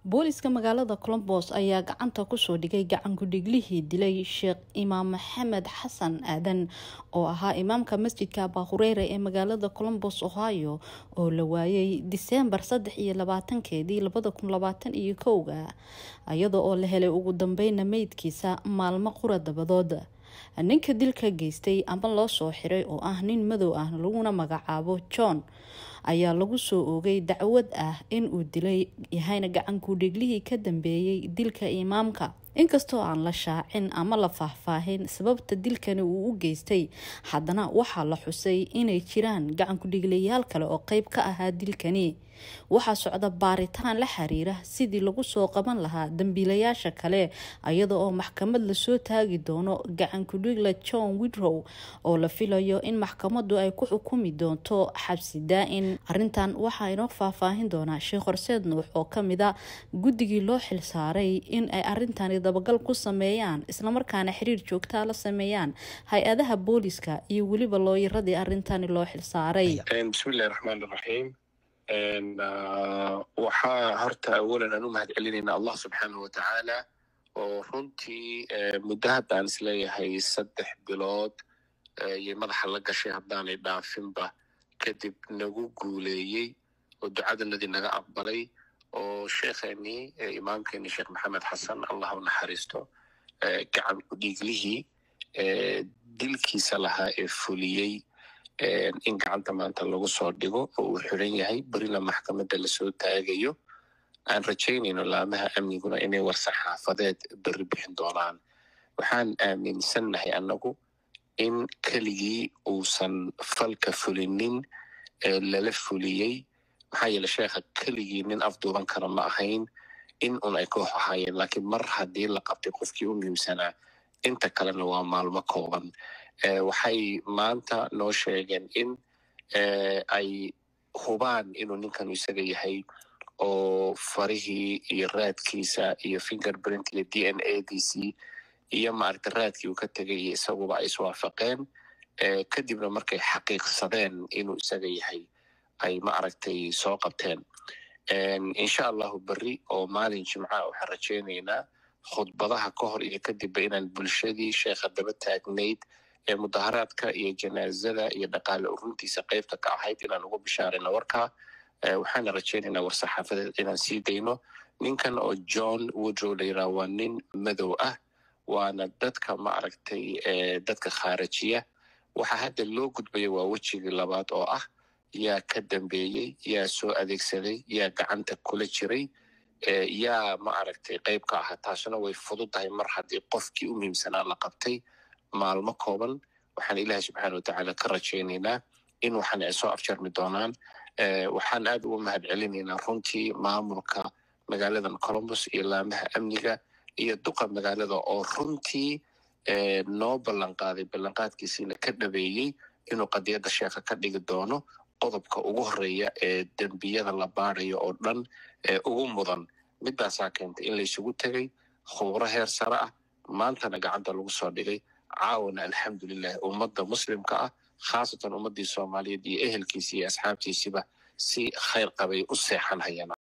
booliska magaalada colombos ayaa gacanta kusoo dhigay gacankudhiglihii dilay sheekh imaam maxamed xasan aadan oo ahaa imaamka masjidka abahureere ee magaalada colombos ohio oo la waayay diseembar saddex iyo labaatankeedii labada kun labaatan iyo kowga iyada oo la helay ugu dambeyna meydkiisa maalmo qura dabadood ninka dilka geystay ama loo soo xiray oo ah nin madow ah laguna magacaabo john ayaa lagu soo oogay dacwad ah in uu dilay yahayna gacankudhiglihii ka dambeeyey dilka imaamka inkastoo aan la shaacin ama la faahfaahin sababta dilkani uu u geystay haddana waxaa la xusay inay jiraan gacankudhiglayaal kale oo qeyb ka ahaa dilkani waxaa socda baaritaan la xiriira sidii lagu soo qaban lahaa dambiilayaasha kale iyada oo maxkamad lasoo taagi doono gacankudhigla john widrow oo la filayo in maxkamadu ay ku xukumi doonto xabsi daa-in arintan waxaa inoo faahfaahin doonaa sheekh horseed nuux oo kamida guddigii loo xilsaaray in ay arintani dabagal ku sameeyaan islamarkaana xiriir joogtaa la sameeyaan hay-adaha booliska iyo weliba looyaradii arintani loo xilsaaray bismillahi raxmaan raxiim waxaa horta awalan aan u mahad celinayna allah subxaanahu watacaala oo runtii muddo haddaan isleeyahay saddex bilood iyo madaxa la gashay haddaanay dhaafinba kadib nagu guuleeyey oo ducadanadii naga aqbalay oo sheekheenii imaamkeenii sheekh maxamed xasan allah u naxariisto gacan kudhiiglihii dilkiisa lahaa ee fuliyey in gacanta maanta lagu soo dhigo oo uu xiran yahay berina maxkamadda lasoo taagayo aan rajaynayno laamaha amniguna inay war-saxaafadeed berri bixin doonaan waxaan aaminsannahay annagu in keligii uusan falka fulinin lala fuliyey maxaa yeele sheekha keligii nin afduuban kara ma ahayn in un ay koox ahaayeen laakiin mar haddii la qabtay qofkii u muhiimsanaa inta kalena waa maalmo kooban waxay maanta noo sheegeen in ay hubaan inuu ninkanu isaga yahay oo farihii iyo raadkiisa iyo finger print iyo d n a d c iyo maaragta raadkii uu ka tegay iyo isaguba ay iswaafaqeen kadibna markay xaqiiqsadeen inuu isaga yahay ay ma aragtay soo qabteen insha allahu berri oo maalin jimca waxaan rajaynaynaa khudbadaha ka hor iyo kadibba inaan bulshadii sheekha daba taagnayd ee mudaharaadka iyo janaazada iyo dhaqaale uruntiisa qeybta ka ahayd inaan ugu bishaarayno warkaa waxaana rajaynaynaa war-saxaafadeed inaan sii dayno ninkan oo john woodrow layiraha waa nin madow ah waana dadka ma aragtay dadka khaarajiya waxaa hadda loo gudbaya waa wejigii labaad oo ah yaa ka dambeeyey yaa soo adeegsaday yaa gacanta kula jiray yaa ma aragtay qeyb ka aha taasuna way fududahay mar haddii qofkii u muhiimsanaa la qabtay maalmo kooban waxaan ilaahay subxaana watacaala ka rajaynaynaa in waxana ay soo afjarmi doonaan waxaan aad uga mahad celinaynaa runtii maamulka magaaladan colombos iyo laamaha amniga iyo duqa magaalada oo runtii noo ballan qaaday ballanqaadkiisiina ka dhabeeyey inuu qadiyadda sheekha ka dhigi doono qodobka ugu horeeya ee dembiyada la baadayo oo dhan ee ugu mudan midaasaa keentay in laysugu tegay khubro heer sare ah maantana gacanta lagu soo dhigay caawana alxamdulilah ummadda muslimka ah khaasatan ummaddii soomaaliyeed iyo ehelkiisi iyo asxaabtiisiba si khayr qabay u seexan hayaan